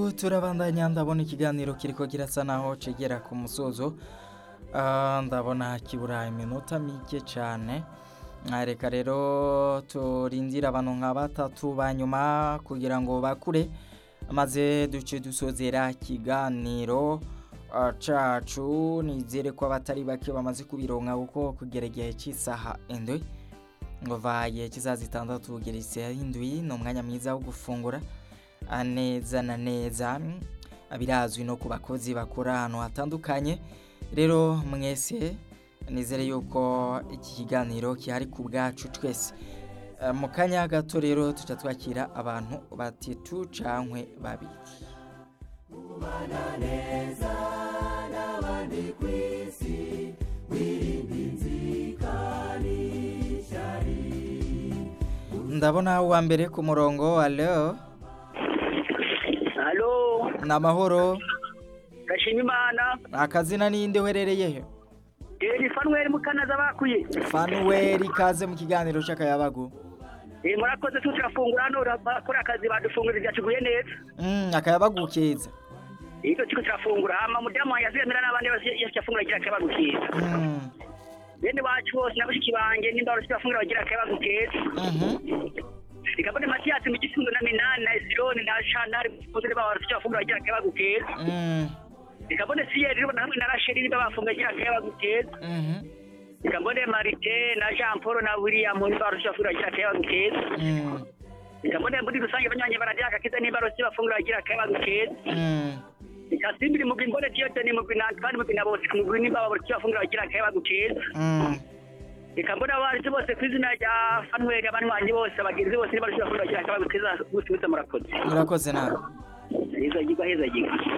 nuko turabandanya ndabona ikiganiro kiriko kirasa naho cegera ku musozo Ah, ndabona kibura iminota mike cane Ah, reka rero turindire abantu nka batatu ba nyuma kugira ngo bakure maze duce dusozera ikiganiro ah, cacu nizere ko abatari bake bamaze kubironka kuko kugera igihe cy'isaha indwi ngo vaye kizaza itandatu kugera isaha indwi ni umwanya mwiza wo gufungura ah, neza na neza Mm, birazwi no ku bakozi bakora ahantu hatandukanye rero mwese nizere yuko iki kiganiro kihari ku bwacu twese Eh, mu kanya gato rero tuca twakira abantu batatu cankwe babiri ndabona uwa mbere ku murongo alo Halo, ni amahoro gashima imana. akazina ninde uherereyehe Eh, Fanuel Mukanaza bakuye. fanuweli ikaze mu kiganiro c'akayabagu Eh, murakoze tuturafungura hano urakora akazi badufungurira byatuguye neza. Mm, akayabagu keza Ito tuko turafungura hama mudamu yazemera n'abandi bose yafungura agira akabagu keza. Mm, Bene wacu bose nabashiki banje nimba bose bafungura bagira akabagu keza. mhm. Ikabone Mathias mu gisundo na Minani na Esironi na Chantal bose baba bose bafungura bagira akabagu keza. Mm, Ikabone Siyeri na hamwe na Rachel niba bafungura bagira akabagu keza. mhm. Ikabone Marite na Jean Paul na William niba bose bafungura bagira akabagu keza. Mm, Ikabone muri rusange abanywanyi barajya akakiza nimba bose bafungura bagira akabagu keza. mm. ikasimbiri mugwi mbone tiyoteni mugwi na kandi mugwi na bose mugwi nimba baba bafungura bagira akabagu keza. Mm. Reka mbona abazi bose ku izina rya Fanuel abanywanyi bose abagenzi bose niba bose bafungura bagira akabagu keza gusubiza murakoze. murakoze nawe Heza giga heza giga.